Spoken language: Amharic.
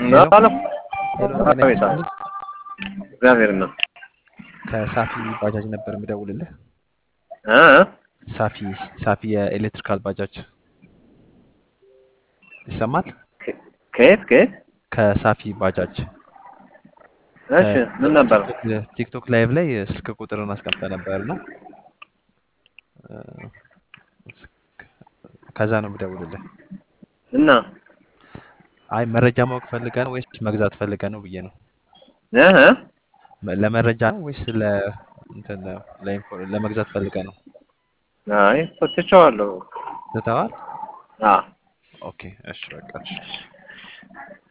ሄሎ አሎ ሄሎ፣ ጤና አቤት ይስጥልኝ። እግዚአብሔር ነው ከሳፊ ባጃጅ ነበር የምደውልልህ። እ ሳፊ ሳፊ የኤሌክትሪካል ባጃጅ ይሰማል? ከየት ከየት ከሳፊ ባጃጅ እሺ ምን ነበር ቲክቶክ ቲክቶክ ላይቭ ላይ ስልክ ቁጥርን አስቀምጠ ነበር እና ከዛ ነው የምደውልልህ። እና አይ መረጃ ማወቅ ፈልገህ ነው ወይስ መግዛት ፈልገህ ነው ብዬ ነው። እ መ- ለመረጃ ነው ወይስ ለ እንትን ለኢንፎ- ለመግዛት ፈልገህ ነው? አይ ትቼዋለሁ ትተዋል? አ ኦኬ እሺ በቃ እሺ።